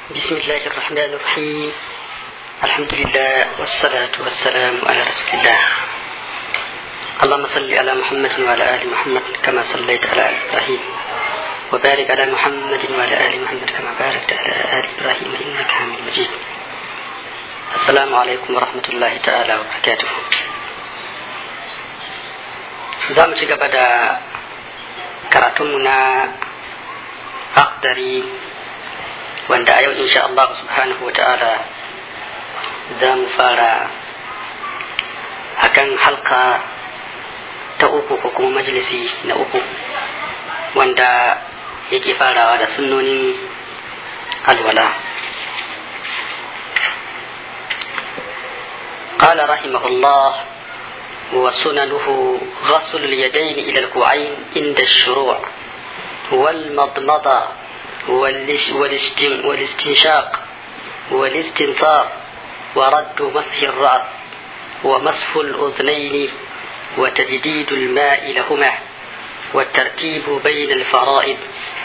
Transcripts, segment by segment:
بسم الله الرحمن الرحيم الحمد لله والصلاة والسلام على رسول الله اللهم صل على محمد وعلى آل محمد كما صليت على آل إبراهيم وبارك على محمد وعلى آل محمد كما باركت على آل إبراهيم إنك حميد مجيد السلام عليكم ورحمة الله تعالى وبركاته za mu ci gaba da karatunmu na akhdari wanda a yau insha Allah subhanahu wa ta'ala za mu fara akan halka ta uku ko kuma majalisi na uku wanda yake farawa da sunnonin alwala قال رحمه الله وسننه غسل اليدين إلى الكوعين عند الشروع والمضمضة والاستنشاق والاستنثار ورد مسح الرأس ومسح الأذنين وتجديد الماء لهما والترتيب بين الفرائض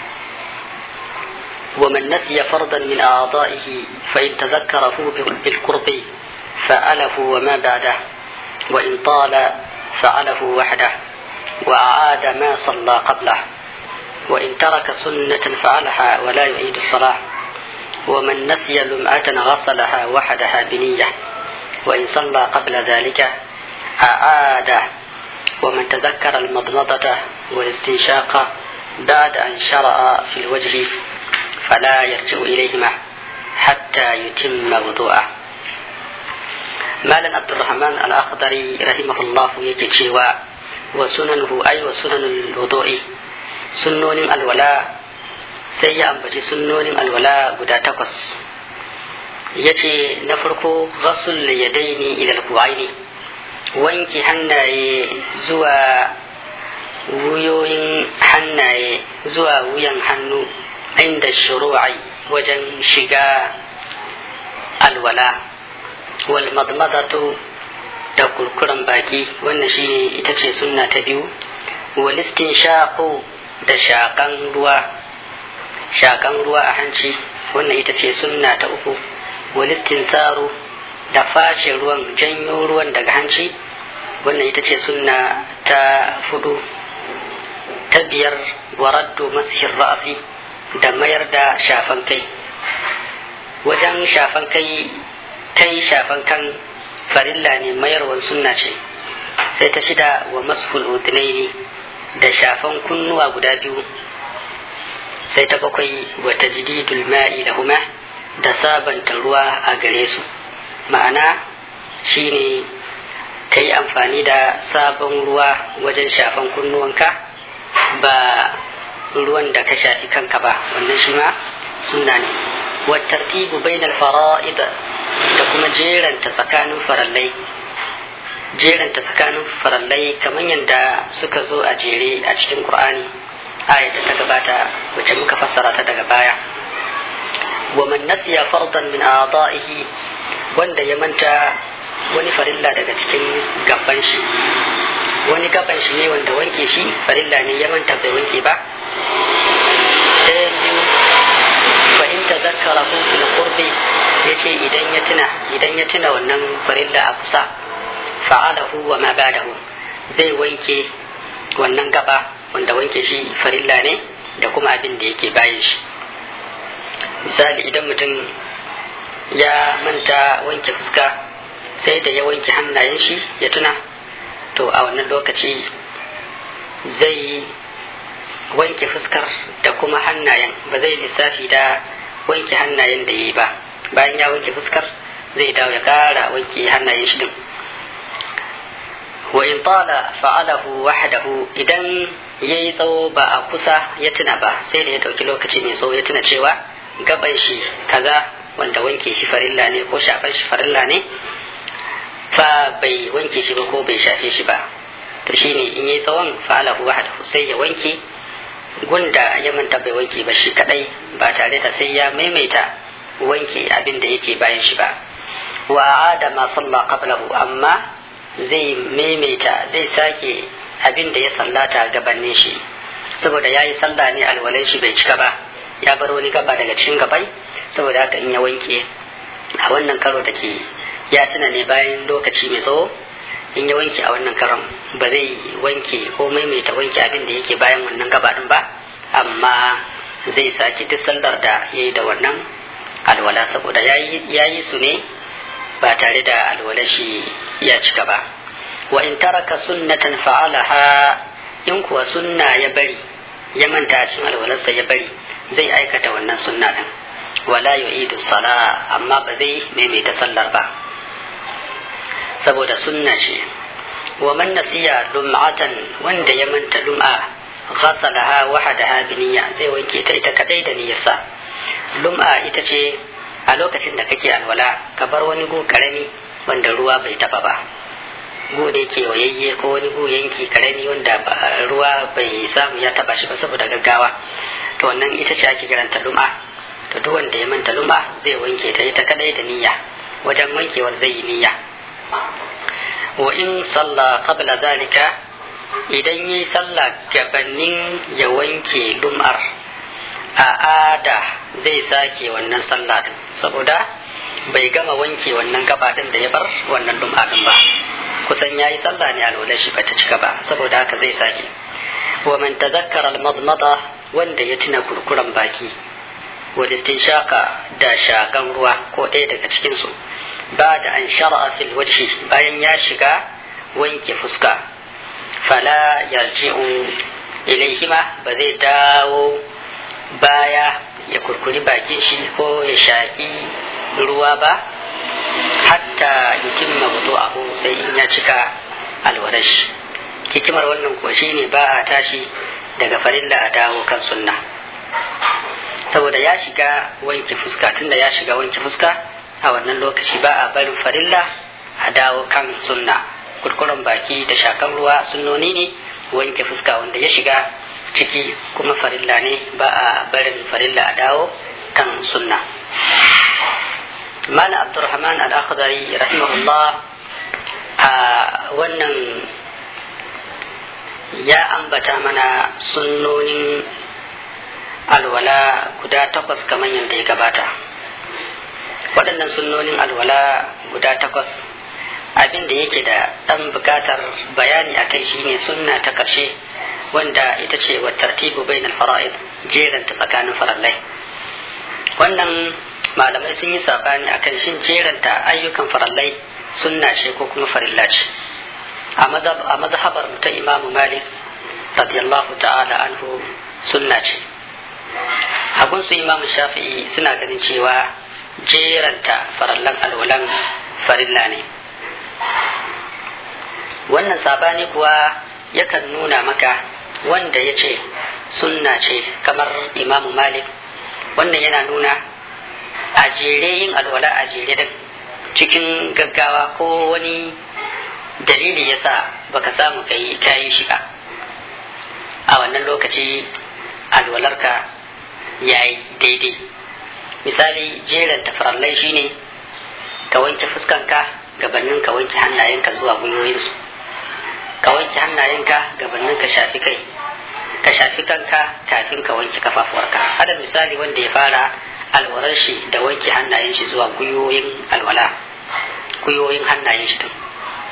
ومن نسي فرضا من أعضائه فإن تذكره بالقرب فعله وما بعده وإن طال فعله وحده وأعاد ما صلى قبله وإن ترك سنة فعلها ولا يعيد الصلاة ومن نسي لمعة غسلها وحدها بنية وإن صلى قبل ذلك أعاد ومن تذكر المضمضة والاستنشاق بعد أن شرع في الوجه فلا يرجع إليهما حتى يتم وضوءه malam abdulrahman al-akhdari rahimahullah yake cewa wa sunanuhu ay wa sunanul wudu'i sunnonin alwala sai ya ambaci sunnonin alwala guda takwas yace na farko ghusl yadaini ila al-ku'aini wanki hannaye zuwa wuyoyin hannaye zuwa wuyan hannu inda shuru'i wajen shiga alwala walmadmadatu da kurkuren baki wannan shine ita ce sunna ta biyu walistin shaƙo da shaƙan ruwa shaƙan ruwa a hanci wannan ita ce sunna ta uku walistin tsaro da fashe ruwan janyo ruwan daga hanci wannan ita ce sunna ta fudu ta biyar waraddo masihin ra'asi da mayar da shafan kai wajen shafan kai kai shafan kan farilla ne mayarwar sunna ce sai ta shida wa masful udnaini da shafan kunnuwa guda biyu sai ta bakwai wa tajdidul ma'i lahuma da sabanta ruwa a gare su ma'ana shine ka yi amfani da sabon ruwa wajen shafan kunnuwanka ba ruwan da ka shafi kanka ba wannan shi ma sunna ne wa tartibu bainal fara'id da kuma jeranta tsakanin farallai jeranta tsakanin farallai kamar yadda suka zo a jere a cikin qur'ani ayat da ta gabata wacce muka fassara ta daga baya wa man nasiya fardan min a'da'ihi wanda ya manta wani farilla daga cikin gaban shi wani gaban shi ne wanda wanke shi farilla ne ya manta bai wanke ba sai biyu fa in tazakkara fil qurbi ya ce idan ya tuna idan ya tuna wannan farilla a kusa fa'alahu wa ma ba'dahu zai wanke wannan gaba wanda wanke shi farilla ne da kuma abin da yake bayan shi misali idan mutum ya manta wanke fuska sai da ya wanke hannayen shi ya tuna to a wannan lokaci zai wanke fuskar da kuma hannayen ba zai lissafi da wanke hannayen da ya yi ba bayan ya wanke fuskar zai dawo ya kara wanke hannayen shi din wa in tala fa'alahu wahdahu idan yayi tsawo ba a kusa ya tuna ba sai da ya dauki lokaci mai tsawo ya tuna cewa gaban shi kaza wanda wanke shi farilla ne ko shafan shi farilla ne fa bai wanke shi ba ko bai shafe shi ba to shine in yayi tsawon fa'alahu wahdahu sai ya wanke gunda ya manta bai wanke ba shi kadai ba tare da sai ya maimaita wanke abin da yake bayan shi ba wa ada ma salla qablahu amma zai maimaita zai sake abin da ya sallata gabanin shi saboda yayi sallah ne alwalan shi bai cika ba ya bar wani gaba daga cikin gabai saboda haka in ya wanke a wannan karo da ke ya tuna ne bayan lokaci mai tsawo in ya wanke a wannan karon ba zai wanke ko maimaita wanke abin da yake bayan wannan gaba din ba amma zai sake duk sallar da ya yi da wannan alwala saboda ya yi su ne ba tare da alwala shi ya cika ba wa in taraka sunnatan fa'alaha in kuwa sunna ya bari ya manta cikin alwalarsa ya bari zai aikata wannan sunna din wala yu'idu sala amma ba zai maimaita sallar ba saboda sunna ce wa man nasiya lum'atan wanda ya manta lum'a ghasalaha wahadaha bi niyya zai wanke ta ita kadai da niyyarsa lum'a ita ce a lokacin da kake alwala ka bar wani gu karami wanda ruwa bai taba ba gu da yake wayayye ko wani gu yanki karami wanda ruwa bai samu ya taba shi ba saboda gaggawa to wannan ita ce ake kiranta lum'a to duk wanda ya manta lum'a zai wanke ta ita kadai da niyya wajen wankewar zai yi niyya wa in salla qabla zalika idan yi sallah gabanin ya wanke lum'ar a ada zai sake wannan sallah din saboda bai gama wanke wannan gaba din da ya bar wannan lum'a din ba kusan yayi sallah ne alwala shi bata cika ba saboda haka zai sake wa man tazakkara al-madmada wanda ya tuna kurkuran baki wal istinshaka da shakan ruwa ko ɗaya daga cikin su ba da an shara'a fil wajhi bayan ya shiga wanke fuska fala yarji'u ilaihima ba zai dawo baya ya kurkuri bakin shi ko ya shaƙi ruwa ba hatta yutimma wudu'ahu sai in ya cika alwarash hikimar wannan kuwa shine ba a tashi daga farilla a dawo kan sunna saboda ya shiga wanke fuska tunda ya shiga wanke fuska a wannan lokaci ba a barin farilla a dawo kan sunna kurkuren baki da shakan ruwa sunnoni ne wanke fuska wanda ya shiga ciki kuma farilla ne ba a barin farilla a dawo kan sunna mala abdurrahman al-akhdari rahimahullah a wannan ya ambata mana sunnonin alwala guda takwas kamar yadda ya gabata waɗannan sunnonin alwala guda takwas abin da yake da ɗan buƙatar bayani a kai shine sunna ta ƙarshe wanda ita ce wa tartibu bainal fara'id jeranta tsakanin farallai wannan malamai sun yi sabani akan shin jeranta ayyukan farallai sunna ce ko kuma farilla ce a mazhabar ta imamu malik radiyallahu ta'ala anhu sunna ce a gunsu imamu shafi'i suna ganin cewa jeranta farallan alwalan farilla ne wannan sabani kuwa yakan nuna maka wanda ya ce sunna ce kamar imamu malik wannan yana nuna a jere yin alwala a jere din cikin gaggawa ko wani dalili ya sa baka samu ka yi shi ba a wannan lokaci alwalarka ya yi daidai misali jeran tafarallai shine ka wanke fuskanka gabanin ka wanke hannayenka zuwa gwiwoyinsu ka wanke hannayenka gabanin ka shafi kai ka shafi kanka kafin ka wanke kafafuwarka hada misali wanda ya fara alwalar shi da wanke hannayen shi zuwa gwiwoyin alwala gwiwoyin hannayen shi din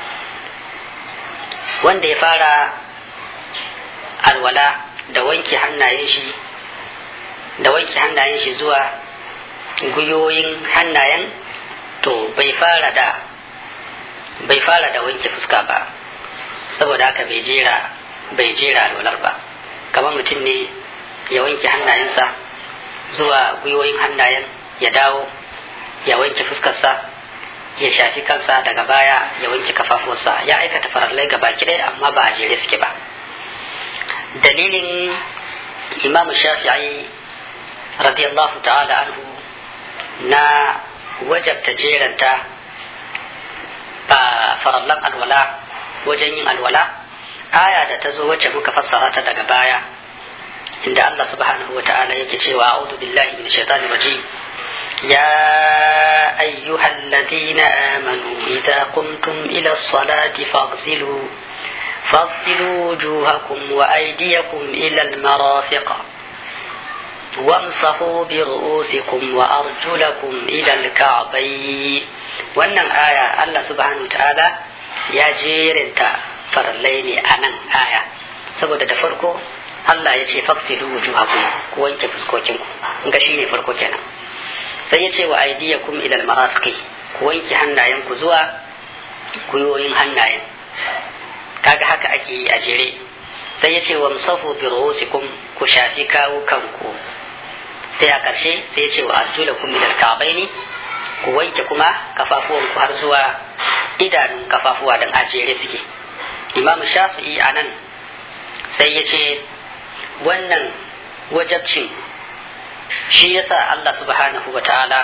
wanda ya fara alwala da wanke hannayen shi da wanke hannayen shi zuwa gwiwoyin hannayen to bai fara da bai fara da wanke fuska ba saboda haka bai jera bai jera alwalar ba kamar mutum ne ya wanke hannayensa zuwa gwiwoyin hannayen ya dawo ya wanke fuskarsa ya shafi kansa daga baya ya wanke kafafuwarsa ya aikata farallai gaba ɗaya amma ba a jere suke ba dalilin imamu shafi'i radiyallahu ta'ala anhu na wajabta jeranta ba farallan alwala wajen yin alwala aya da ta zo wacce muka fassara ta daga baya inda Allah subhanahu wa ta'ala yake cewa a'udhu billahi minash shaitanir rajim يا أيها الذين آمنوا إذا قمتم إلى الصلاة فاغسلوا فاغسلوا وجوهكم وأيديكم إلى المرافق وامسحوا برؤوسكم وأرجلكم إلى الكعبين wannan aya Allah subhanahu wa ta'ala ya jerinta farallai ne a nan aya saboda da farko Allah ya ce faksilu wujuhakum ku wanke fuskokinku ga shine farko kenan sai ya ce wa aydiyakum ila almarafiqi ku wanke hannayenku zuwa kuyoyin hannayen kaga haka ake yi a jere sai ya ce wa musafu bi ru'usikum ku shafi kawo kanku sai a ƙarshe sai ya ce wa arjulakum ila alka'baini ku wanke kuma kafafuwanku har zuwa idanun kafafuwa dan a jere suke imam shafi'i a nan sai ya ce wannan wajabcin shi yasa Allah subhanahu wa ta'ala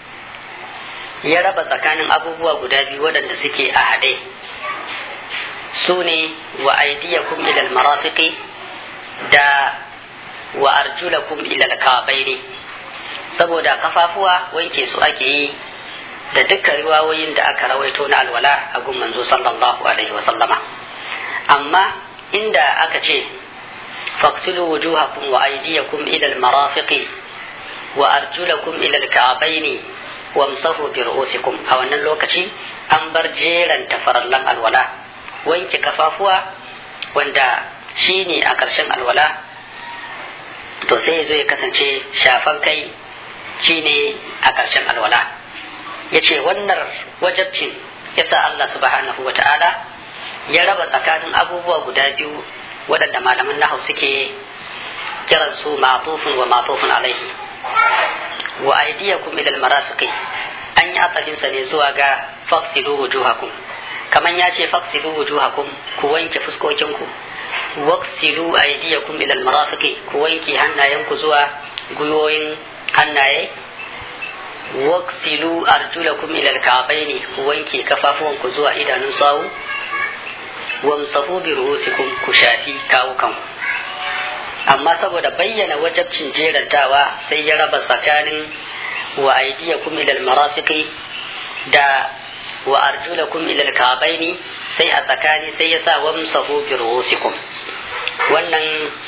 ya raba tsakanin abubuwa guda biyu waɗanda suke a haɗe su ne wa aidiyakum ilal marafiqi da wa arjulakum ilal kabaini saboda kafafuwa wanke su ake yi da dukkan riwayoyin da aka rawaito na alwala a gun manzo sallallahu alaihi wa sallama amma inda aka ce faqtulu wujuhakum wa aydiyakum ila al-marafiqi wa arjulakum ila al-ka'bayn wamsahu bi ru'usikum a wannan lokaci an bar jeran tafarallan alwala wanke kafafuwa wanda shine a ƙarshen alwala to sai zo ya kasance shafan kai shine a ƙarshen alwala yace wannan wajabcin yasa Allah subhanahu wa ta'ala ya raba tsakanin abubuwa guda biyu waɗanda malaman nahu suke kiran su matufun wa matufun alaihi wa aydiyakum ila almarafiqi an yi asafin sa ne zuwa ga faqsilu wujuhakum kaman ya ce faqsilu wujuhakum ku wanke fuskokinku waqsilu aydiyakum ila almarafiqi ku wanke hannayenku zuwa guyoyin hannaye waqsilu arjulakum ila alka'baini ku wanke kafafuwanku zuwa idanun sawu wamsahu bi ru'usikum ku shafi kawukanku amma saboda bayyana wajabcin jerantawa sai ya raba tsakanin wa aydiyakum ila almarafiqi da wa arjulakum ila alka'baini sai a tsakani sai ya sa wamsahu bi ru'usikum wannan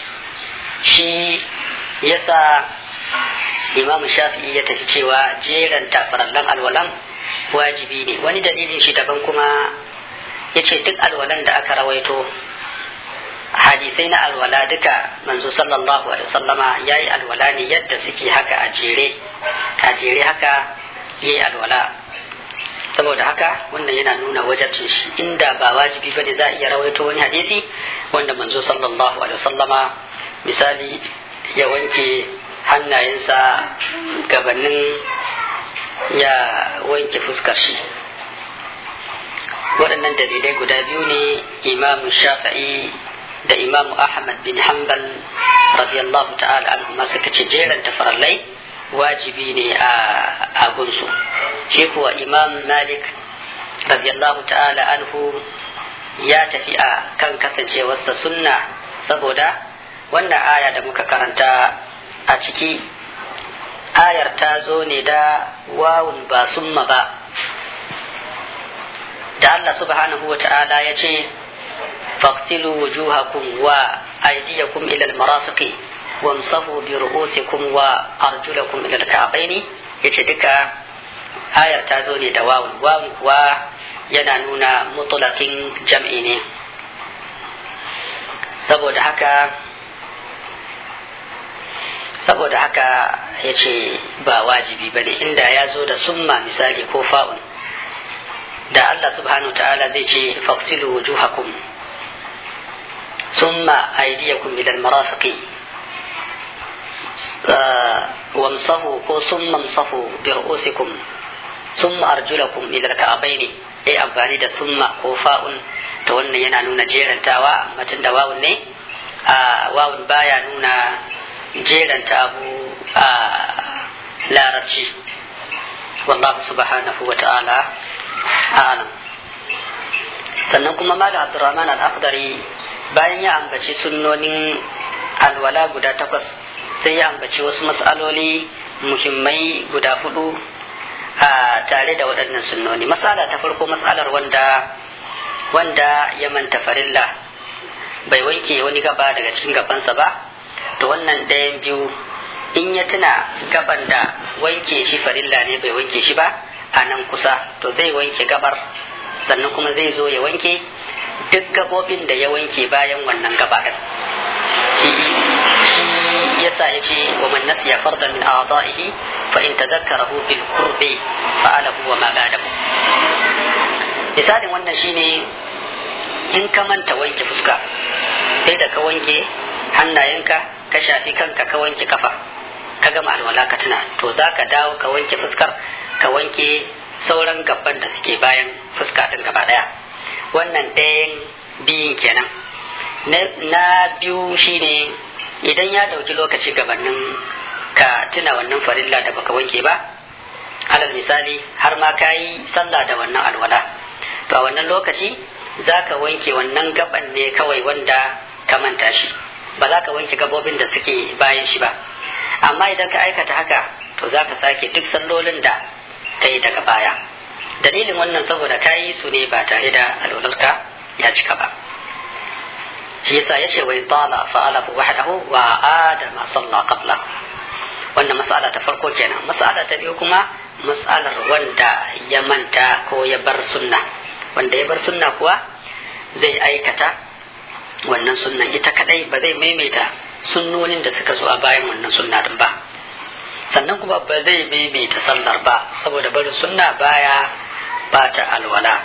shi yasa imam shafi'i ya tafi cewa jeranta farallan alwalan wajibi ne wani dalilin shi daban kuma ya ce duk alwalan da aka rawaito hadisai na alwala duka manzo sallallahu alaihi wasallama ya yi alwala ne yadda suke haka a jere a jere haka ya yi alwala saboda haka wannan yana nuna wajabcin shi inda ba wajibi bane za a iya rawaito wani hadisi wanda manzo sallallahu alaihi wasallama misali ya wanke hannayensa gabanin ya wanke fuskar shi waɗannan dalilai guda biyu ne imam shafi'i da imam ahmad bin hanbal radiyallahu ta'ala anhu suka ce jeran tafarallai wajibi ne a gunsu shi kuwa imam malik radiyallahu ta'ala anhu ya tafi a kan kasancewarsa sunna saboda wannan aya da muka karanta a ciki ayar ta zo ne da wawun ba summa ba da Allah subhanahu wa ta'ala ya ce faqtilu wujuhakum wa aydiyakum ila al-marafiqi wamsahu bi ru'usikum wa arjulakum ila al-ka'bayn yace duka ayar ta zo ne da wawun wawun kuwa yana nuna mutlaqin jam'i ne saboda haka saboda haka ya ce ba wajibi ba ne inda ya zo da summa misali ko fa'un da Allah subhanahu ta'ala zai ce faqsilu wujuhakum summa aydiyakum ila al-marafiqi wamsahu ko summa amsahu bi ru'usikum summa arjulakum ila al-ka'bayn ai amfani da summa ko fa'un to wannan yana nuna jerantawa amma tunda wawun ne a wawun baya nuna jeranta abu a larabci wallahu subhanahu wa ta'ala alam sannan kuma malam abdurrahman al-akhdari bayan ya ambaci sunnonin alwala guda takwas sai ya ambaci wasu mas'aloli muhimmai guda hudu a tare da waɗannan sunnoni mas'ala ta farko mas'alar wanda wanda ya manta farilla bai wanke wani gaba daga cikin gabansa ba to wannan ɗayan biyu in ya tuna gaban da wanke shi farilla ne bai wanke shi ba a nan kusa to zai wanke gabar sannan kuma zai zo ya wanke duk gabobin da ya wanke bayan wannan gaba din shi yasa ya ce wa man nasiya fardan min a'da'ihi fa in tadhakkarahu bil qurbi fa'alahu wa ma ba'dahu misalin wannan shine in ka manta wanke fuska sai da ka wanke hannayenka ka shafi kanka ka wanke kafa ka gama alwala ka tuna to za ka dawo ka wanke fuskar ka wanke sauran gaban da suke bayan fuska din gaba daya wannan ɗayan biyun kenan na biyu shine idan ya dauki lokaci gabanin ka tuna wannan farilla da baka wanke ba alal misali har ma ka yi sallah da wannan alwala to a wannan lokaci za ka wanke wannan gaban ne kawai wanda ka manta shi ba za ka wanke gabobin da suke bayan shi ba amma idan ka aikata haka to za ka sake duk sallolin da ka yi daga baya dalilin wannan saboda ka yi su ne ba tare da alwalarka ya cika ba shi yasa ya ce wai tala fa'alahu wahdahu wa adama salla qabla wannan mas'ala ta farko kenan mas'ala ta biyu kuma mas'alar wanda ya manta ko ya bar sunna wanda ya bar sunna kuwa zai aikata wannan sunnan ita kadai ba zai maimaita sunnonin da suka zo a bayan wannan sunna din ba sannan kuma ba zai maimaita sallar ba saboda barin sunna baya bata alwala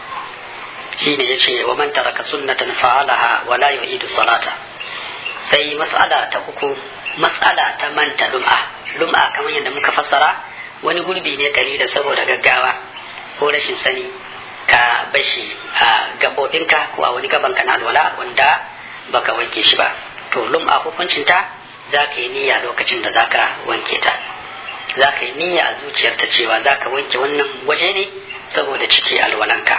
shi ne ya ce wa man taraka sunnatan fa'alaha wa la yu'idu salata sai mas'ala ta uku mas'ala ta manta lum'a lum'a kamar yadda muka fassara wani gurbi ne da saboda gaggawa ko rashin sani ka bashi a gabobinka ko a wani gaban na alwala wanda baka wanke shi ba to lum'a hukuncinta za ka yi niyya lokacin da za ka wanke ta za ka yi niyya a zuciyarta cewa za ka wanke wannan waje ne saboda ciki alwalanka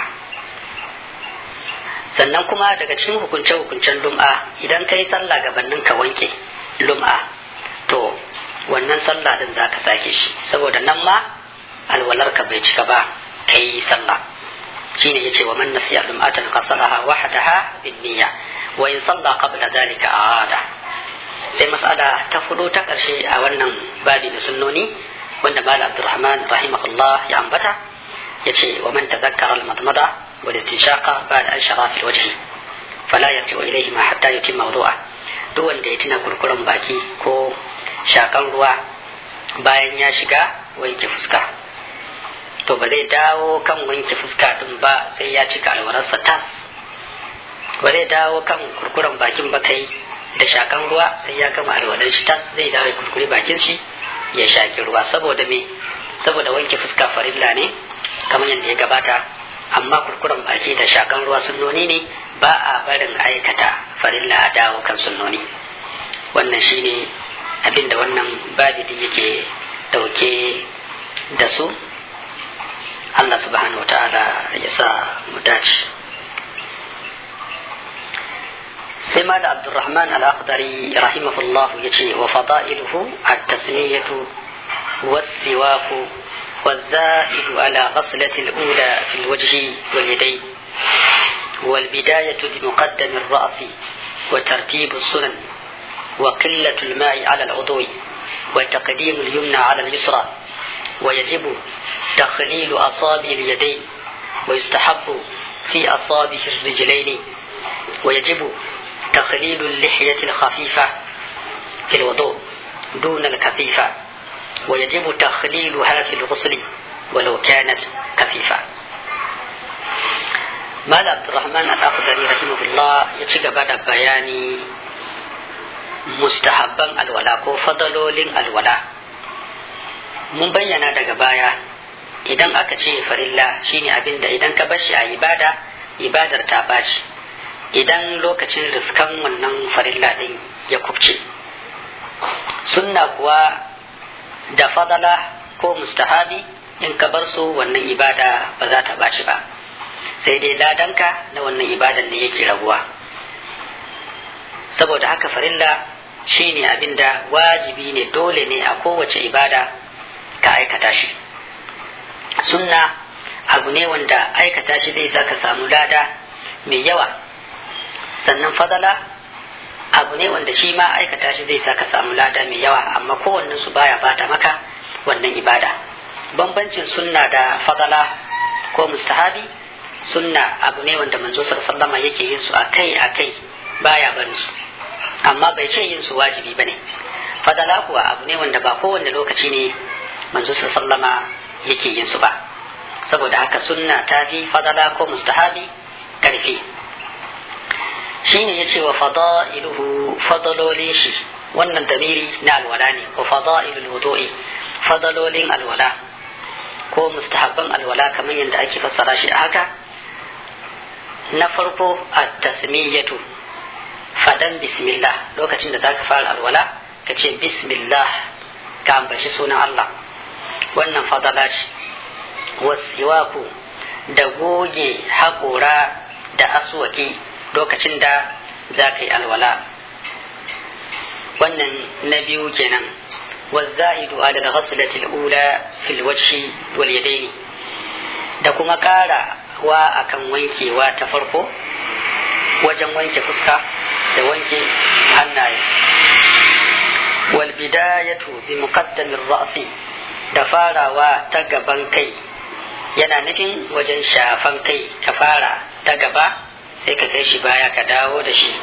sannan kuma daga cikin hukunce-hukuncen lum'a idan ka yi sallah gabanin ka wanke lum'a to wannan sallah din za ka sake shi saboda nan ma alwalarka bai cika ba ka yi sallah shine yace wa man nasiya lum'atan qasalaha wahdaha bin niyya wa in salla qabla dhalika aada sai mas'ala ta fudo ta karshe a wannan babi na sunnoni wanda malam abdurrahman rahimahullah ya ambata yace wa man tadhakkara al-madmada wal istinshaqa ba'da an shara fi wajhi fala yarji'u ilayhi ma hatta yutimma wudu'a duk wanda ya tuna kurkuren baki ko shakan ruwa bayan ya shiga wanke fuska to ba zai dawo kan wanke fuska din ba sai ya cika alwararsa tas ba zai dawo kan kurkuren bakin ba kai da shakan ruwa sai ya gama alwalar shi tas zai dawo ya kurkure bakin shi ya shaki ruwa saboda me saboda wanke fuska farilla ne kamar yadda ya gabata amma kurkuren baki da shakan ruwa sunnoni ne ba a barin aikata farilla a dawo kan sunnoni wannan shine abin da wannan babidin yake dauke da su Allah subhanahu wa ta'ala ya sa mu dace sai ma da abdurrahman al-akhdari rahimahullah ya ce wa fada'iluhu at-tasmiyatu was-siwaku والزائد على غسلة الأولى في الوجه واليدين والبداية بمقدم الرأس وترتيب السنن وقلة الماء على العضو وتقديم اليمنى على اليسرى ويجب تخليل أصابع اليدين ويستحب في أصابع الرجلين ويجب تخليل اللحية الخفيفة في الوضوء دون الكثيفة ويجب تخليلها في الغسل ولو كانت كثيفة مال عبد الرحمن الأخضري رحمه الله يتشغب بياني mustahabban alwala ko fadalolin alwala mun bayyana daga baya idan aka ce farilla shine abin da idan ka bashi a ibada ibadar ta baci idan lokacin riskan wannan farilla din ya kubce sunna kuwa da fadala ko mustahabi in ka bar su wannan ibada ba za ta baci ba sai dai ladanka na wannan ibadan ne yake raguwa saboda haka farilla shine abinda wajibi ne dole ne a kowace ibada ka aikata shi sunna abu ne wanda aikata shi zai saka samu lada mai yawa sannan fadala abu ne wanda shi ma aikata shi zai sa ka samu lada mai yawa amma kowannen su baya bata maka wannan ibada bambancin sunna da fadala ko mustahabi sunna abu ne wanda manzo sallama yake yin su akai akai baya barin su amma bai ce yin su wajibi bane fadala kuwa abu ne wanda ba kowanne lokaci ne manzo sallama yake yin su ba saboda haka sunna ta fi fadala ko mustahabi karfi shine yace wa fadailuhu fadalolin shi wannan damiri na alwala ne wa fadailul wudu'i fadalolin alwala ko mustahabban alwala kamar yadda ake fassara shi a haka na farko at-tasmiyatu fadan bismillah lokacin da zaka fara alwala ka ce bismillah ka ambaci sunan Allah wannan fadala ce wasiwaku da goge haƙora da aswaki lokacin da za ka yi alwala wannan na biyu kenan والزائد على الغسلة الأولى في الوجه واليدين da kuma ƙara wa akan wankewa ta farko wajen wanke fuska da wanke hannaye wal bidayatu bi muqaddamin ra'si da farawa ta gaban kai yana nufin wajen shafan kai ka fara ta gaba sai ka kai shi baya ka dawo da shi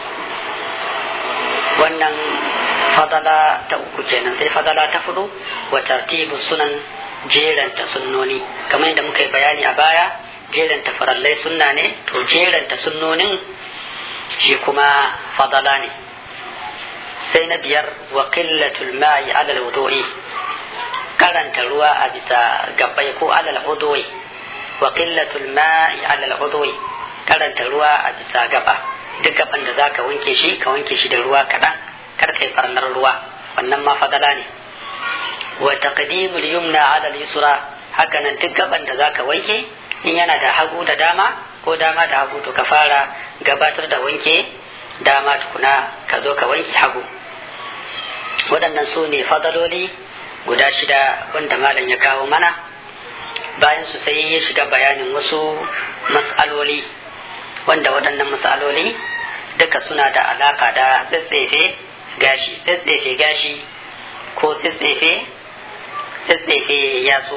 wannan fadala ta uku kenan sai fadala ta fudu wa tartibu sunan jeranta sunnoni kamar yadda muka yi bayani a baya jeranta farallai sunna ne to jeranta sunnonin shi kuma fadala ne sai na biyar wa qillatul ma'i ala al-wudu'i karanta ruwa a bisa gabbai ko ala al-wudu'i wa qillatul ma'i ala al-wudu'i karanta ruwa a bisa gaba duk gaban da zaka wanke shi ka wanke shi da ruwa kaɗan kar kai farnar ruwa wannan ma fadala ne wa taqdimul yumna ala al-yusra haka nan duk gaban da zaka wanke in yana da hagu da dama ko dama da hagu to ka fara gabatar da wanke dama tukuna ka zo ka wanke hagu waɗannan su ne fadaloli guda shida wanda malam ya kawo mana bayan su sai ya shiga bayanin wasu mas'aloli wanda waɗannan mas'aloli duka suna da alaka da tsatsefe gashi tsatsefe gashi ko tsatsefe tsatsefe yatsu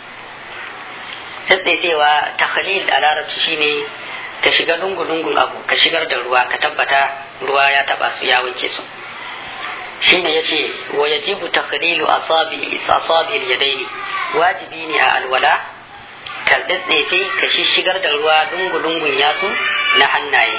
tsatsefewa ta khalil a larabci shine ka shiga lungu-lungun abu ka shigar da ruwa ka tabbata ruwa ya taba su ya wanke su shine yace wa yajibu takhlilu asabi asabi yadaini wajibi ne a alwala ka tsetsefe ka shigar da ruwa lungu-lungun yatsu na hannaye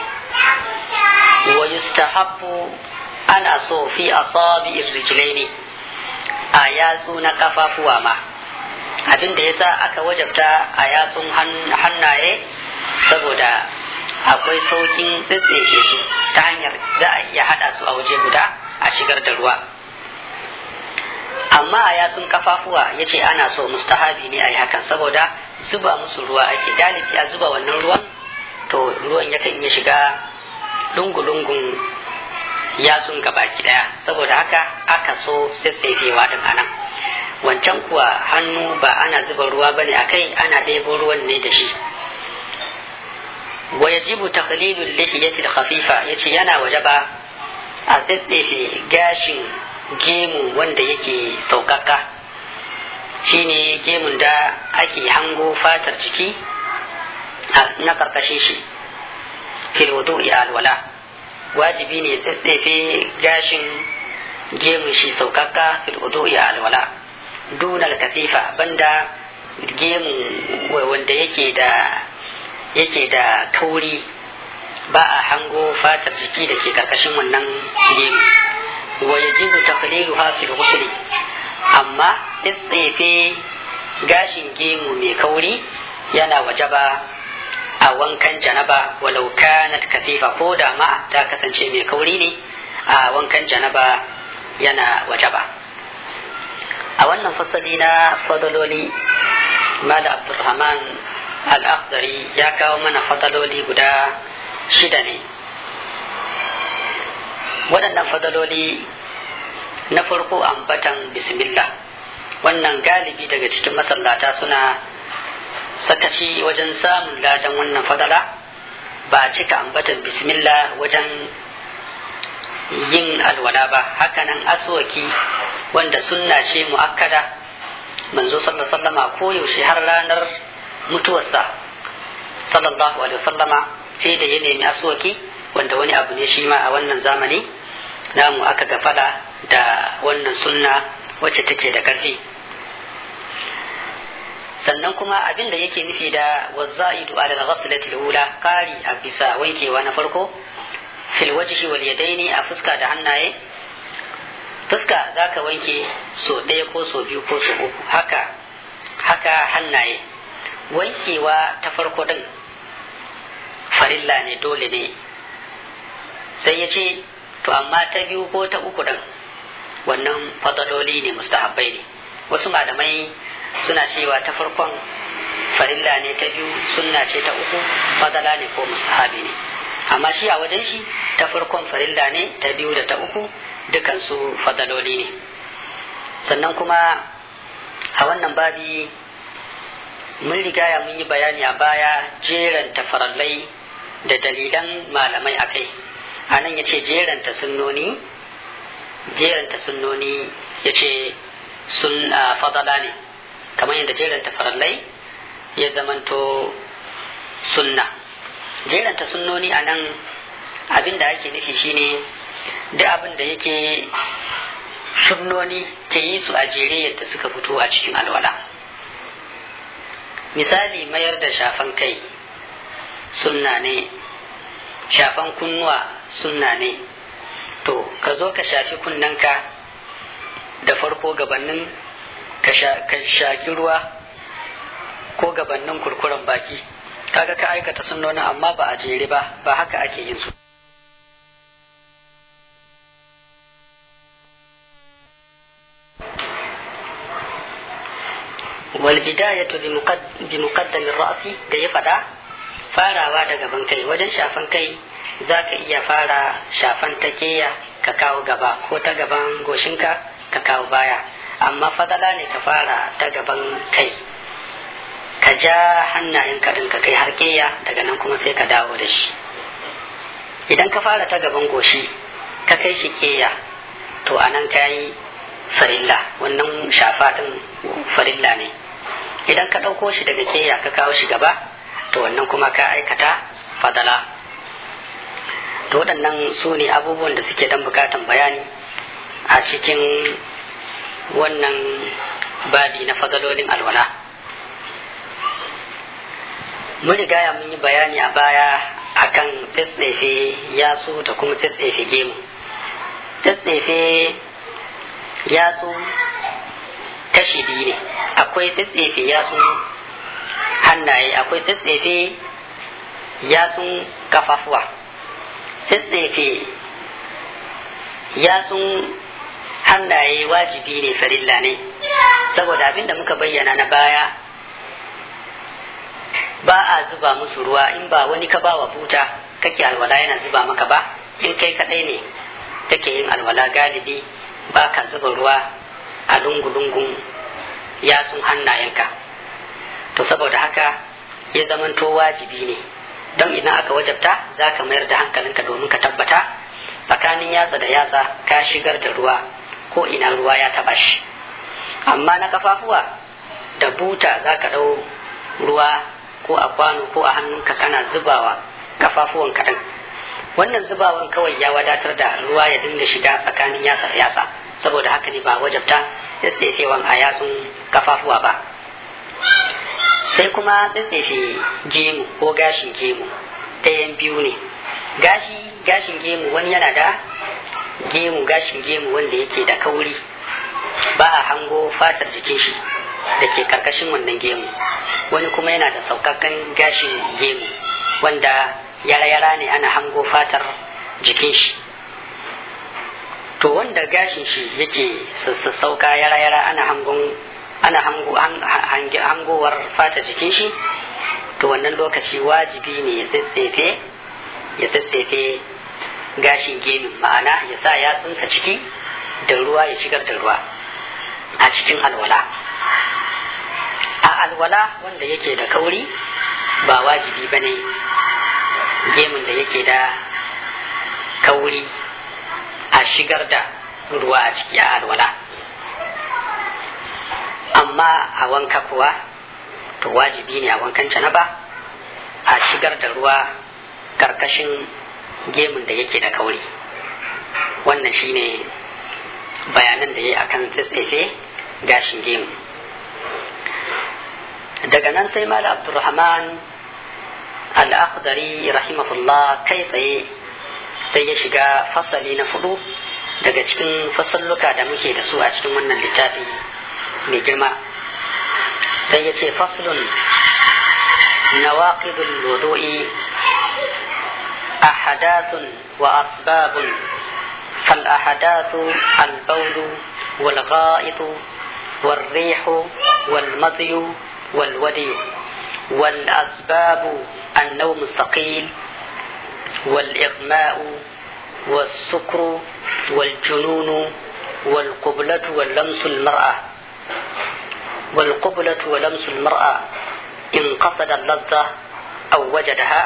wa yustahabbu ana so fi asabi rijlaini a yatsu na kafafuwa ma abin da yasa aka wajabta a yatsun hannaye saboda akwai saukin tsitsefe su ta hanyar za a iya hada su a waje guda a shigar da ruwa amma a yatsun kafafuwa ya ce ana so mustahabi ne a yi hakan saboda zuba musu ruwa ake galibi a zuba wannan ruwan to ruwan yakan iya shiga lungu-lungun yatsun gabaki daya saboda haka aka so tsaitsefewa din anan wancan kuwa hannu ba ana zuba ruwa bane akai ana ɗebo ruwan ne da shi wa yajibu taqlilul lihiyati al-khafifa yace yana wajaba a tsetsefe gashin gemu wanda yake saukaka shine gemun da ake hango fatar jiki na karkashin shi fil wudu'i alwala wajibi ne tsetsefe gashin gemun shi saukaka fil wudu'i alwala dunal katifa banda gemu wanda yake da yake da kauri ba a hango fatar jiki da ke karkashin wannan gemu wa yajibu taqliluha fil ghusl amma tsefe gashin gemu mai kauri yana wajaba a wankan janaba walau kanat katifa ko da ma ta kasance mai kauri ne a wankan janaba yana wajaba a wannan fasali na fadaloli mala abdulrahman al-akhdari ya kawo mana fadaloli guda shida ne waɗannan fadaloli na farko ambatan bismillah wannan galibi daga cikin masallata suna sakaci wajen samun ladan wannan fadala ba a cika ambatan bismillah wajen yin alwala ba hakanan aswaki wanda sunna ce mu'akkada manzo sallallahu alaihi wasallama koyaushe har ranar mutuwarsa sallallahu alaihi wasallama sai da ya nemi aswaki wanda wani abu ne shi ma a wannan zamani namu aka gafala da wannan sunna wacce take da ƙarfi sannan kuma abin da yake nufi da wazza'idu ala al-ghaslati al-ula qari a bisa wankewa na farko fil wajhi wal yadaini a fuska da hannaye fuska zaka wanke so ɗaya ko so biyu ko so uku haka haka hannaye wankewa ta farko din farilla ne dole ne sai ya ce to amma ta biyu ko ta uku din wannan fadaloli ne mustahabbai ne wasu malamai suna cewa ta farkon farilla ne ta biyu sunna ce ta uku fadala ne ko mustahabi ne amma shi a wajen shi ta farkon farilla ne ta biyu da ta uku dukansu fadaloli ne sannan kuma a wannan babi mun rigaya mun yi bayani a baya jeranta farallai da dalilan malamai a kai a nan ya ce jeranta sunnoni jeranta sunnoni ya ce sun fadala ne kamar yadda jeranta farallai ya zamanto sunna jeranta sunnoni a nan abin da ake nufi shine duk abin da yake sunnoni ke yi su a jere yadda suka fito a cikin alwala misali mayar da shafan kai sunna ne shafan kunnuwa sunna ne to ka zo ka shafi kunnanka da farko gabanin ka shaki ruwa ko gabanin kurkuren baki kaga ka aikata sunnonin amma ba a jere ba ba haka ake yin su والبداية بمقدم الرأس da ya faɗa farawa da gaban kai wajen shafan kai za ka iya fara shafan ta keya ka kawo gaba ko ta gaban goshinka ka kawo baya amma fadala ne ka fara ta gaban kai ka ja hannayen kaɗin ka kai har keya daga nan kuma sai ka dawo da shi idan ka fara ta gaban goshi ka kai shi keya to a nan ka yi farilla wannan shafa ɗin farilla ne idan ka ɗauko shi daga keya ka kawo shi gaba to wannan kuma ka aikata fadala to waɗannan su ne abubuwan da suke dan bukatan bayani a cikin wannan babi na fadalolin alwala mun rigaya mun yi bayani a baya akan tsatsefe yatsu da kuma tsatsefe gemu tsatsefe yatsu kashi biyu ne akwai tsatsefe yatsun hannaye akwai tsatsefe yatsun kafafuwa tsatsefe yatsun hannaye wajibi ne farilla ne saboda abinda muka bayyana na baya ba a zuba musu ruwa in ba wani ka bawa buta kake alwala yana zuba maka ba in kai kadai ne kake yin alwala galibi ba ka zuba ruwa a lungu-lungun yatsun hannayenka to saboda haka ya zamanto wajibi ne don idan aka wajabta za ka mayar da hankalinka domin ka tabbata tsakanin yatsa da yatsa ka shigar da ruwa ko ina ruwa ya taba shi amma na kafafuwa da buta za ka ɗau ruwa ko a kwano ko a hannunka kana zubawa kafafuwan kaɗan wannan zubawan kawai ya wadatar da ruwa ya dinga shiga tsakanin yatsa da yatsa saboda haka ne ba wajabta tsaitsefewan a yatsun kafafuwa ba sai kuma tsaitsefe gemu ko gashin gemu ɗayan biyu ne gashi gashin gemu wani yana da gemu gashin gemu wanda yake da kauri ba a hango fatar jikin shi da ke karkashin wannan gemu wani kuma yana da saukakan gashin gemu wanda yara-yara ne ana hango fatar jikin shi to wanda gashin shi yake sassauka yara-yara ana hangon ana hangowar fata jikin shi to wannan lokaci wajibi ne ya tsatsefe ya tsatsefe gashin gemin ma'ana ya sa yatsunsa ciki da ruwa ya shigar da ruwa a cikin alwala a alwala wanda yake da kauri ba wajibi ba ne gemin da yake da kauri shigar da ruwa a ciki a alwala amma a wanka kuwa to wajibi ne a wankan janaba a shigar da ruwa karkashin gemun da yake da kauri wannan shine bayanan da ya yi akan tsatsefe gashin gemu daga nan sai mala abdurrahman al-akhdari rahimahullah kai tsaye sai ya shiga fasali na fudu daga cikin fasalluka da muke da su a cikin wannan littafi mai girma sai ya ce faslun nawaqidul wudu'i ahadatun wa asbabun فالأحداث البول والغائط والريح والمضي والودي والأسباب النوم الثقيل والإغماء والسكر والجنون والقبلة ولمس المرأة والقبلة ولمس المرأة إن قصد اللذة أو وجدها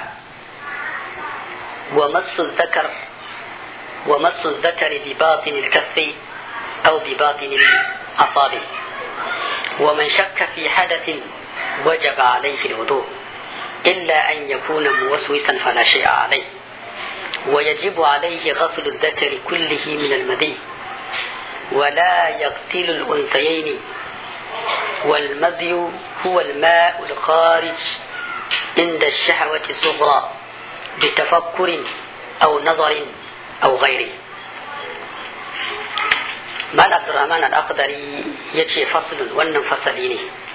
ومس الذكر ومس الذكر بباطن الكف أو بباطن الأصابع ومن شك في حدث وجب عليه الوضوء إلا أن يكون موسوسا فلا شيء عليه ويجب عليه غسل الذكر كله من المذي ولا يغسل الأنثيين والمذي هو الماء الخارج عند الشهوة الصغرى بتفكر أو نظر أو غيره مال عبد الرحمن الأقدري يتشي فصل ونن فصليني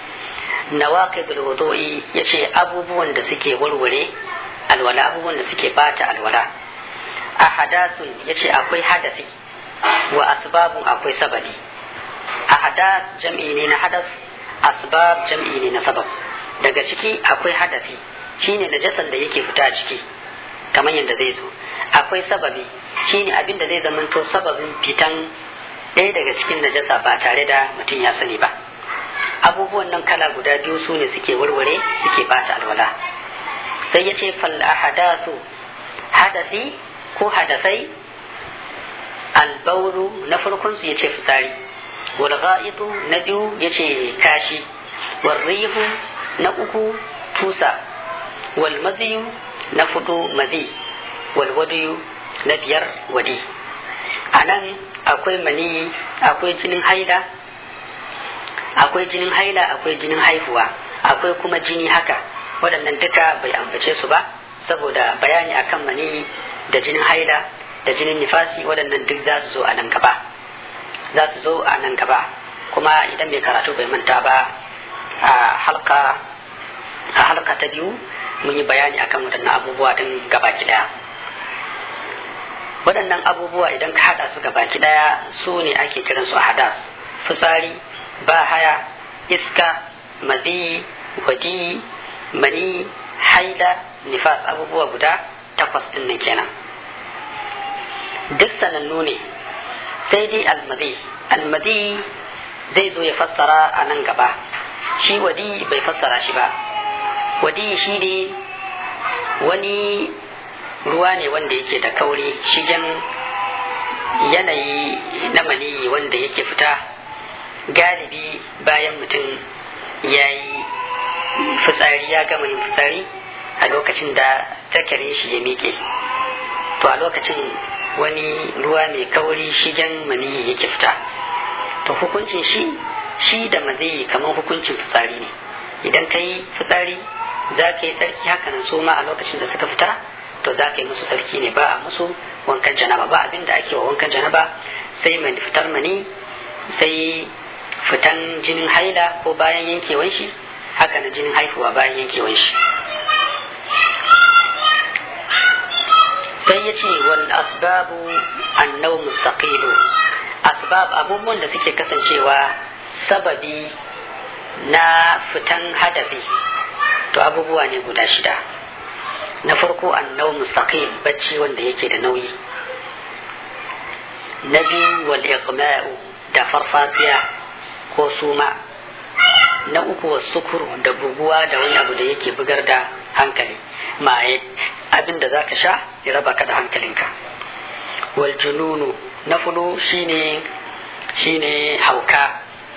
نواقض الوضوء يتشي أبو بوان da suke warware alwala abubuwan da suke bata alwala a hadasun yace akwai hadasi wa asbabun akwai sababi a hadas jam'i ne na hadas asbab jam'i ne na sabab daga ciki akwai hadasi shine najasan da yake fita ciki kamar yadda zai zo akwai sababi shine abin da zai zamanto sababin fitan ɗaya daga cikin najasa ba tare da mutum ya sani ba abubuwan nan kala guda biyu su ne suke warware suke bata alwala sai ya ce fal ahadathu hadasi ko hadasai albauru na farkon su yace fitsari wal gha'itu na biyu yace kashi wal rihu na uku tusa wal maziyu na fudu mazi wal wadiyu na biyar wadi a nan akwai mani akwai jinin haila akwai jinin haila akwai jinin haihuwa akwai kuma jini haka waɗannan duka bai ambace su ba saboda bayani akan mani da jinin haila da jinin nifasi waɗannan duk za su zo a nan gaba za su zo a nan gaba kuma idan mai karatu bai manta ba a halka a halka ta biyu mun yi bayani akan waɗannan abubuwa din gaba ɗaya waɗannan abubuwa idan ka haɗa su gabaki ɗaya su ne ake kiran su hadas fitsari bahaya iska mazi wadi mani haida nifas abubuwa guda takwas ɗin nan kenan duk sanannu ne sai dai almazi almazi zai zo ya fassara a nan gaba shi wadi bai fassara shi ba wadi shi ne wani ruwa ne wanda yake da kauri shigen yanayi na maniyi wanda yake fita galibi bayan mutum ya yi fitsari ya gama yin fitsari a lokacin da takarin shi ya miƙe to a lokacin wani ruwa mai kauri shigen maniyi yake fita to hukuncin shi shi da maziyi kamar hukuncin fitsari ne idan ka yi fitsari za ka yi tsarki hakanan su ma a lokacin da suka fita to za ka yi musu sarki ne ba a musu wankan janaba ba abinda ake wa wankan janaba sai mai fitar mani sai fitan jinin haila ko bayan yankewan shi haka na jinin haihuwa bayan yankewan shi sai ya ce wal asbabu annau mustaqilu asbab abubuwan da suke kasancewa sababi na fitan hadafi to abubuwa ne guda shida na farko annau mustaqim bacci wanda yake da nauyi na biyu wal iqma'u da farfatiya ko suma na uku wa sukuru da buguwa da wani abu da yake bugar da hankali maye abin da zaka sha ya raba ka da hankalinka wal jununu na fudu shine shine hauka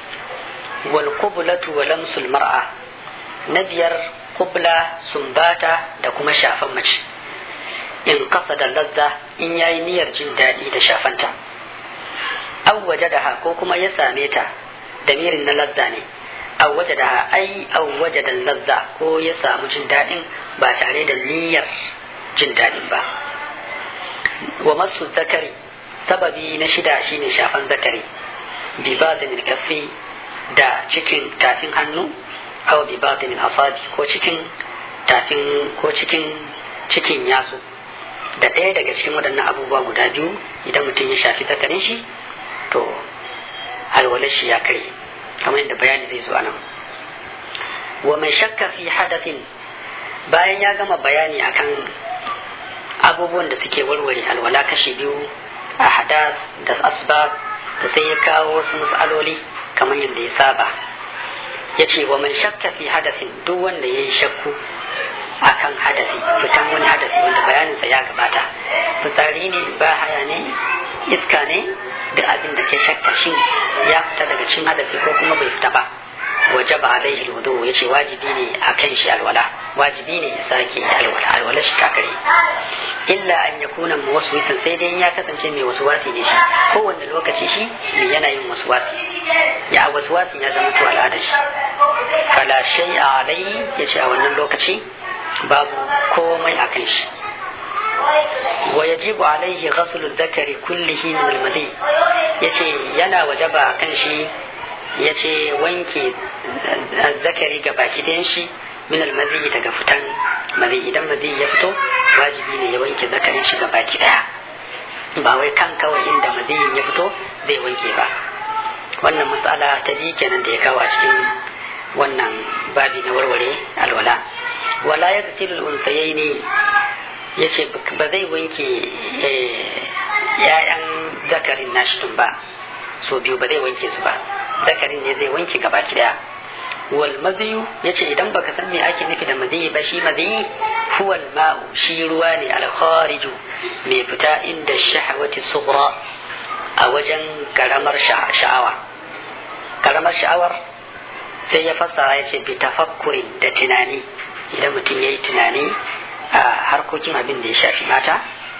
wal qublatu wa lamsul mar'a na biyar kubla sumbata da kuma shafan mace in kasa da lazza in yayi niyyar jin daɗi da shafanta aw wajadaha ko kuma ya same ta damirin na lazza ne aw wajadaha ai aw wajada lazza ko ya samu jin daɗin ba tare da niyyar jin daɗin ba wa masu zakari sababi na shida shine shafan zakari bi batin kaffi da cikin tafin hannu aw bi batin asabi ko cikin tafin ko cikin cikin yasu da ɗaya daga cikin waɗannan abubuwa guda biyu idan mutum ya shafi zakarin shi to alwalar shi ya kare kamar yadda bayani zai zo nan wa mai shakka fi hadathin bayan ya gama bayani akan abubuwan da suke warware alwala kashi biyu a hadas da asbab da sai ya kawo wasu matsaloli kamar yadda ya saba ya ce wa mai shakka fi hadathin duk wanda ya yi shakku akan hadasi fitan wani hadasi wanda bayaninsa ya gabata fitsari ne ba haya ne iska ne duk abin da ke shakka shin ya fita daga cin hadasi ko kuma bai fita ba waje ba alaihi wudu ya ce wajibi ne a kan shi alwala wajibi ne ya sake alwala alwala shi kakare illa an ya kuna mu wasu wisan sai dai ya kasance mai wasu wasi ne shi kowanne lokaci shi mai yana yin wasu wasi ya wasu wasi ya zama to al'adar shi fala shay alai ya ce a wannan lokaci babu komai a kan shi wa yajibu alaihi ghaslu dhakari kullihi min al-madi yace yana wajaba kan shi yace wanke zakari ga baki ɗayan shi min al-madi daga fitan madi idan madi ya fito wajibi ne ya wanke zakarin shi ga baki ɗaya ba wai kan kawai inda madi ya fito zai wanke ba wannan matsala ta biyu kenan da ya kawo a cikin wannan babi na warware alwala wala ya gasilu unsayai ne ya ce ba zai wanke ‘ya'yan zakarin nashi tun ba so biyu ba zai wanke su ba zakarin ne zai wanke gaba daya wal maziyu ya ce idan baka san me ake nufi da maziyi ba shi maziyi huwal ma'u shi ruwa ne alkhariju mai fita inda shahawati sughra a wajen karamar sha'awa karamar sha'awar sai ya fassara ya ce bi tafakkurin da tunani idan mutum ya yi tunani a harkokin abin da ya shafi mata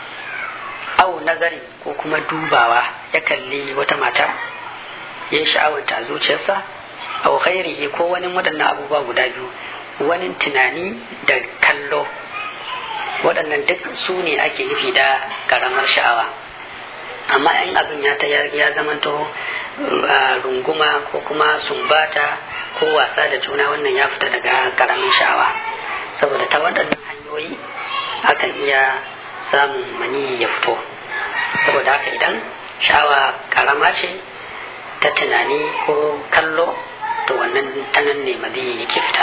au nazari ko kuma dubawa ya kalli wata mata ya yi sha'awanta a zuciyarsa au khairihi ko wani waɗannan abubuwa guda biyu wani tunani da kallo waɗannan duk su ne ake nufi da karamar sha'awa amma in abin ya ta ya zamanto runguma ko kuma sumbata ko wasa da juna wannan ya fita daga karamin sha'awa saboda ta waɗannan hanyoyi akan iya samun mani ya fito saboda haka idan sha'awa karama ce ta tunani ko kallo to wannan tanan ne madi yake fita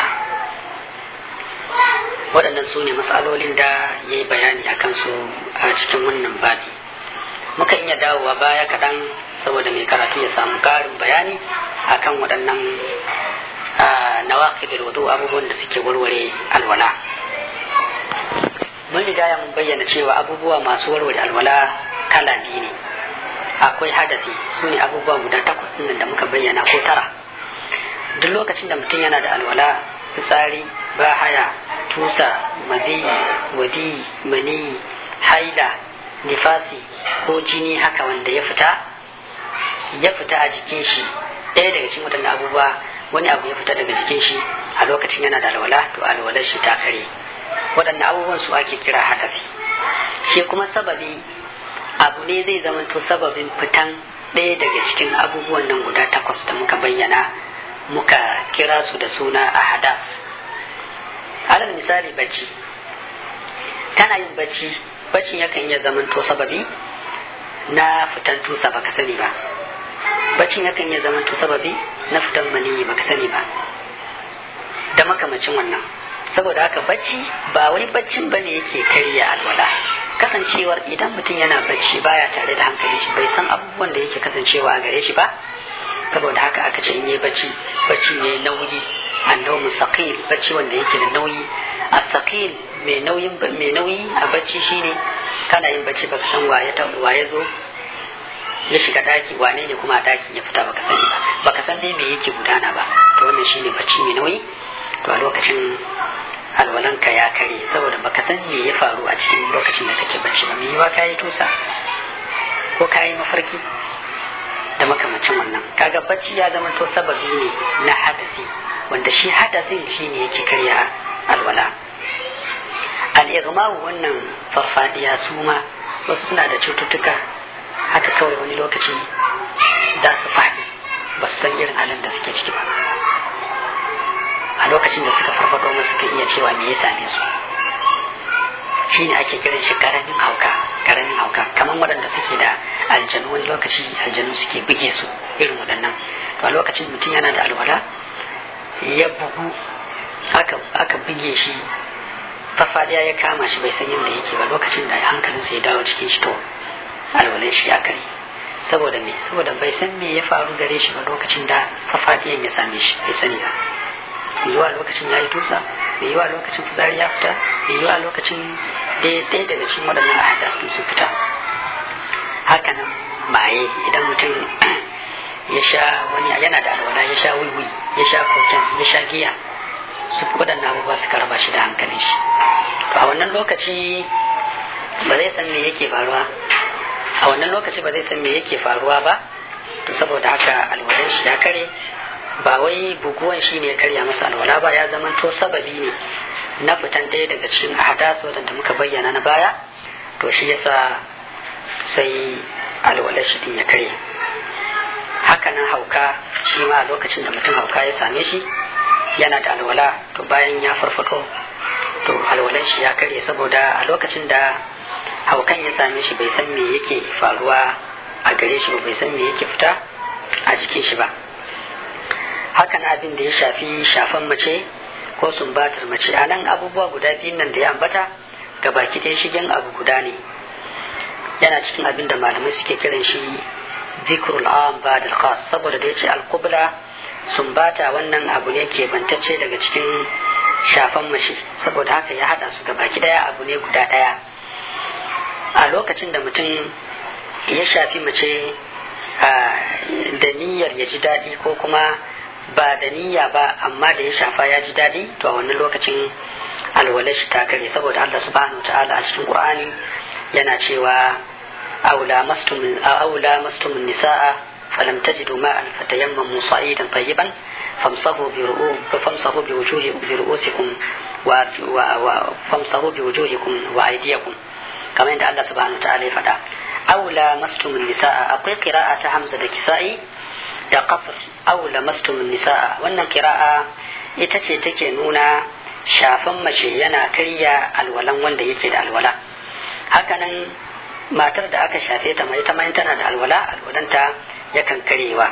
waɗannan su ne matsalolin da ya yi bayani a kansu a cikin wannan babi muka iya dawowa baya kaɗan saboda mai karatu ya samu ƙarin bayani akan waɗannan nawaqidul wudu abubuwan da suke warware alwala mun riga mun bayyana cewa abubuwa masu warware alwala kala biyu ne akwai hadasi su ne abubuwa guda takwas nan da muka bayyana ko tara duk lokacin da mutum yana da alwala fitsari bahaya tusa mazi wadi mani haila nifasi ko jini haka wanda ya fita ya fita a jikin shi ɗaya daga cikin waɗannan abubuwa wani abu ya fita daga jikin shi a lokacin yana da alwala to alwalar shi ta kare waɗannan abubuwan su ake kira hadafi shi kuma sababi abu ne zai zama to sababin fitan ɗaya daga cikin abubuwan nan guda takwas da muka bayyana muka kira su da suna a hadas alal misali bacci kana yin bacci baccin yakan iya zama to sababi na fitan tusa baka sani ba baccin yakan iya zama to sababi na fitan maniyi baka sani ba da makamacin wannan saboda haka bacci ba wai baccin bane yake karya alwala kasancewar idan mutum yana bacci baya tare da hankali shi bai san abubuwan da yake kasancewa a gare shi ba saboda haka aka ce in yi bacci bacci ne nauyi annau mustaqil bacci wanda yake da nauyi asaqil mai nauyin mai nauyi a bacci shine kana yin bacci baka san waye ta waye zo ya shiga daki wane ne kuma a dakin ya fita baka sani ba baka san dai me yake gudana ba to wannan shine bacci mai nauyi to a lokacin alwalanka ya kare saboda baka san me ya faru a cikin lokacin da kake bacci ba me yiwa kayi tusa ko kayi mafarki da makamancin wannan kaga bacci ya zama to sababi ne na hadasi wanda shi hadasin shine yake karya alwala al-igma'u wannan farfadiya su ma wasu suna da cututtuka haka kawai wani lokaci za su faɗi ba su san irin halin da suke ciki ba a lokacin da suka farfado masu suka iya cewa me ya same su shi ne ake kiran shi karamin hauka karamin hauka kamar waɗanda suke da aljanu wani lokaci aljanu suke buge su irin waɗannan to a lokacin mutum yana da alwala ya bugu aka buge shi farfadiya ya kama shi bai san yadda yake ba lokacin da hankalinsa ya dawo cikin shi to alwalan shi ya kare saboda me saboda bai san me ya faru gare shi ba lokacin da farfadiyan ya same shi bai sani ba mai yiwa lokacin ya yi tusa mai yiwa lokacin fitsari ya fita mai yiwa lokacin ɗaya daga cikin waɗannan ahadas sun fita hakanan maye idan mutum ya sha wani yana da alwala ya sha wiwi ya sha koken ya sha giya su waɗannan abubuwa suka raba shi da hankalin shi to a wannan lokaci ba zai san me yake faruwa a wannan lokaci ba zai san me yake faruwa ba to saboda haka alwalan shi ya kare ba wai buguwan shi ne ya karya masa alwala ba ya zama to sababi ne na fitan ɗaya daga cikin ahadas wadanda muka bayyana na baya to shi yasa sai alwalar shi din ya karye hakanan hauka shi ma lokacin da mutum hauka ya same shi yana da alwala to bayan ya farfato to alwalan shi ya karye saboda a lokacin da haukan ya same shi bai san me yake faruwa a gare shi ba bai san me yake fita a jikin shi ba hakan abin da ya shafi shafan mace ko sumbatar mace a nan abubuwa guda biyun nan da ya ambata ga baki ɗaya shigen abu guda ne yana cikin abin da malamai suke kiran shi zikrul am ba da khas saboda da ya ce alkubla sumbata wannan abu ne ke bantacce daga cikin shafan mace saboda haka ya haɗa su ga baki ɗaya abu ne guda ɗaya a lokacin da mutum ya shafi mace da niyyar ya ji daɗi ko kuma ba da niyya ba amma da ya shafa ya ji daɗi to a wannan lokacin alwala shi ta kare saboda Allah subhanahu ta'ala a cikin Qur'ani yana cewa aula mastum aula mastum nisaa falam tajidu ma'an fatayammamu sa'idan tayyiban famsahu bi ru'u famsahu bi wujuhi bi ru'usikum wa wa famsahu bi wujuhikum wa aydiyakum kamar yadda Allah subhanahu ta'ala ya faɗa aula mastum nisaa akwai qira'a ta Hamza da Kisa'i da qasr aw lamastum nisaa wannan kira'a ita ce take nuna shafan mace yana karya alwalan wanda yake da alwala hakanan matar da aka shafe ta mai ita ma tana da alwala alwalanta yakan karyewa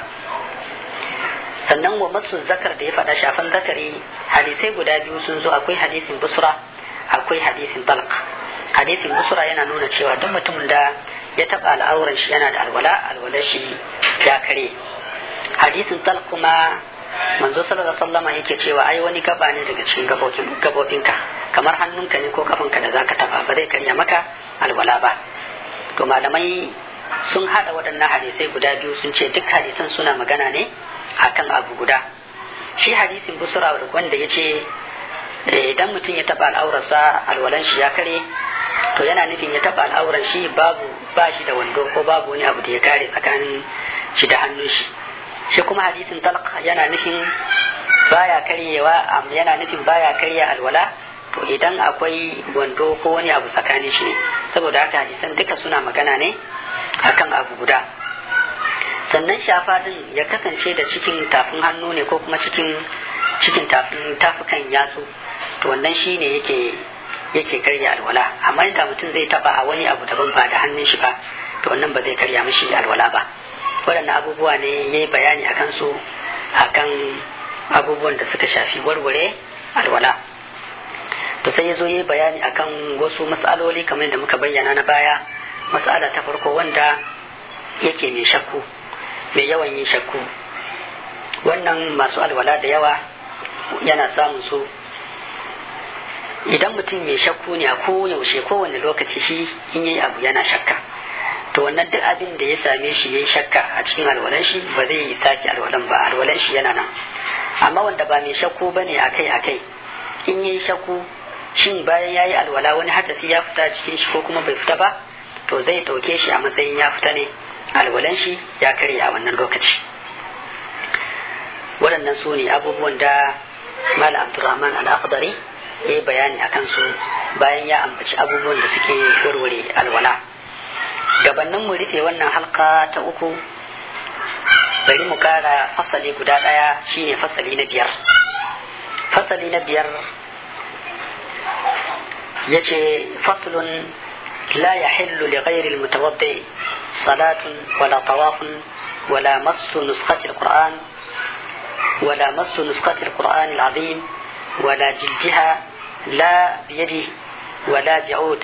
sannan wa masu zakar da ya faɗa shafan zakari hadisai guda biyu sun zo akwai hadisin busra akwai hadisin talq hadisin busra yana nuna cewa duk mutumin da ya taɓa al'auran shi yana da alwala alwalar shi ya kare hadisin tal kuma manzo sallallahu alaihi wasallam yake cewa ai wani gaba ne daga cikin gabobin gabobinka kamar hannunka ne ko kafanka da zaka taba ba zai karya maka alwala ba to malamai sun hada waɗannan hadisai guda biyu sun ce duk hadisan suna magana ne akan abu guda shi hadisin busra wanda ya ce idan mutum ya taba al'aurarsa alwalan shi ya kare to yana nufin ya taba al'auran shi babu ba shi da wando ko babu wani abu da ya kare tsakanin shi da hannun shi shi kuma hadisin talq yana nufin baya karyewa yana nufin baya karya alwala to idan akwai wando ko wani abu tsakanin shi ne saboda haka hadisan duka suna magana ne akan abu guda sannan shafa din ya kasance da cikin tafin hannu ne ko kuma cikin cikin tafin tafukan yatsu to wannan shi ne yake yake karya alwala amma da mutum zai taba a wani abu daban ba da hannun shi ba to wannan ba zai karya mishi alwala ba waɗannan abubuwa ne ya yi bayani akan su akan abubuwan da suka shafi warware alwala to sai ya zo ya yi bayani akan wasu matsaloli kamar da muka bayyana na baya matsala ta farko wanda yake mai shakku mai yawan yin shakku wannan masu alwala da yawa yana samun su idan mutum mai shakku ne a koyaushe kowane lokaci shi in yi abu yana shakka to wannan duk abin da ya same shi yayi shakka a cikin alwalan shi ba zai sake alwalan ba alwalan shi yana nan amma wanda ba mai shakku bane akai akai in yayi shakku shin bayan yayi alwala wani hadasi ya fita cikin shi ko kuma bai fita ba to zai dauke shi a matsayin ya fita ne alwalan shi ya kare a wannan lokaci waɗannan su ne abubuwan da Malam Abdulrahman Al-Akhdari ya yi bayani a kansu bayan ya ambaci abubuwan da suke warware alwala. Gabanin mu rufe wannan halka ta uku bari mu kara fasali guda ɗaya shine fasali na biyar. Fasali na biyar ya ce faslun la yahillu li ghairi al-mutawaddi salatun wala tawafun wala massu nuskhati al-Qur'an ولا مس نسخة القرآن العظيم ولا جلدها لا بيده ولا بعود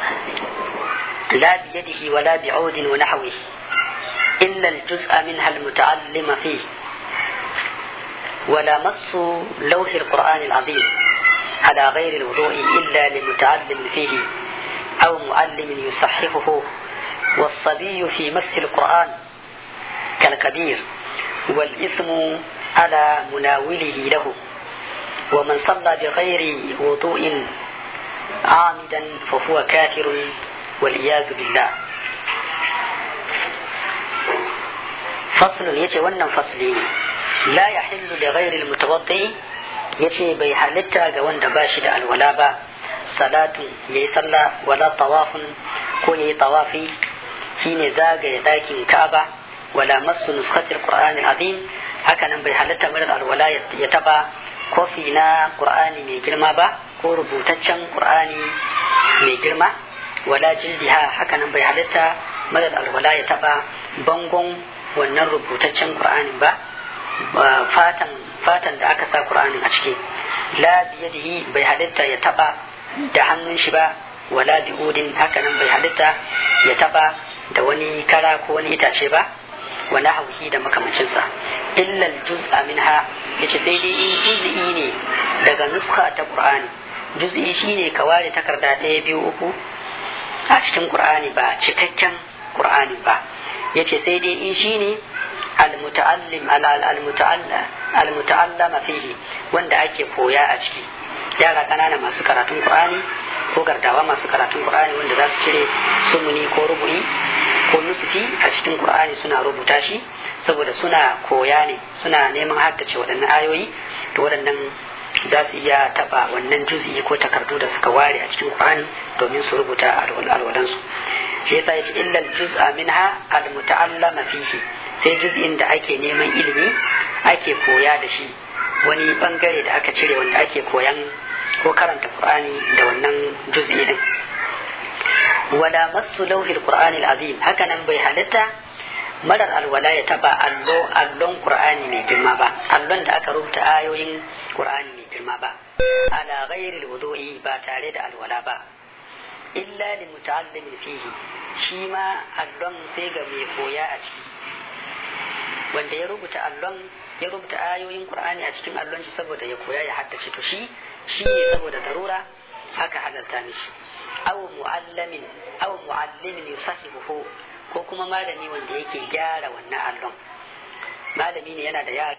لا بيده ولا بعود ونحوه إلا الجزء منها المتعلم فيه ولا مس لوح القرآن العظيم على غير الوضوء إلا لمتعلم فيه أو معلم يصححه والصبي في مس القرآن كالكبير والإثم على مناوله له ومن صلى بغير وضوء عامدا فهو كافر والعياذ بالله فصل يجي ونن فصلي لا يحل لغير المتوضئ yace bai halitta ga wanda ba shi da alwala ba salatu yayi sallah wala tawafun ko yayi tawafi shine zagaye dakin Ka'aba wala masu nuskatil Qur'anil azim haka nan bai halatta marar alwala ya taba kofi na qur'ani mai girma ba ko rubutaccen qur'ani mai girma wala jildiha haka nan bai halatta marar alwala ya taba bangon wannan rubutaccen qur'ani ba fatan fatan da aka sa qur'anin a ciki la biyadihi bai halatta ya taba da hannun shi ba wala bi'udin haka nan bai halatta ya taba da wani kara ko wani itace ba wa nahwihi da makamancinsa illa juz'a minha yace sai dai in juz'i ne daga nuska ta qur'ani juz'i shine ka ware takarda ɗaya biyu uku a cikin qur'ani ba cikakken qur'ani ba yace sai dai in shine al-muta'allim al-muta'allama fihi wanda ake koya a ciki yara ƙanana masu karatun qur'ani ko gardawa masu karatun qur'ani wanda za su cire sumuni ko rubu'i ko nusufi a cikin qur'ani suna rubuta shi saboda suna koya ne suna neman haddace waɗannan ayoyi to waɗannan za su iya taɓa wannan juzi ko takardu da suka ware a cikin qur'ani domin su rubuta alwalansu shi yasa yace illal juz'a minha al-muta'allama fihi sai juz'in da ake neman ilimi ake koya da shi wani bangare da aka cire wanda ake koyan ko karanta qur'ani da wannan juz'i din wala masu lauhil qur'ani azim haka nan bai halitta marar alwala ya taba allo allon qur'ani mai girma ba allon da aka rubuta ayoyin qur'ani mai girma ba ala ghairil wudu'i ba tare da alwala ba illa li muta'allimin fihi shi ma allon sai ga mai koya a ciki wanda ya rubuta allon ya rubuta ayoyin qur'ani a cikin allon shi saboda ya koya ya haddace to shi shi ne saboda darura haka halarta mishi aw mu'allamin aw mu'allimin yusahibuhu ko kuma malami wanda yake gyara wannan allon malami ne yana da yara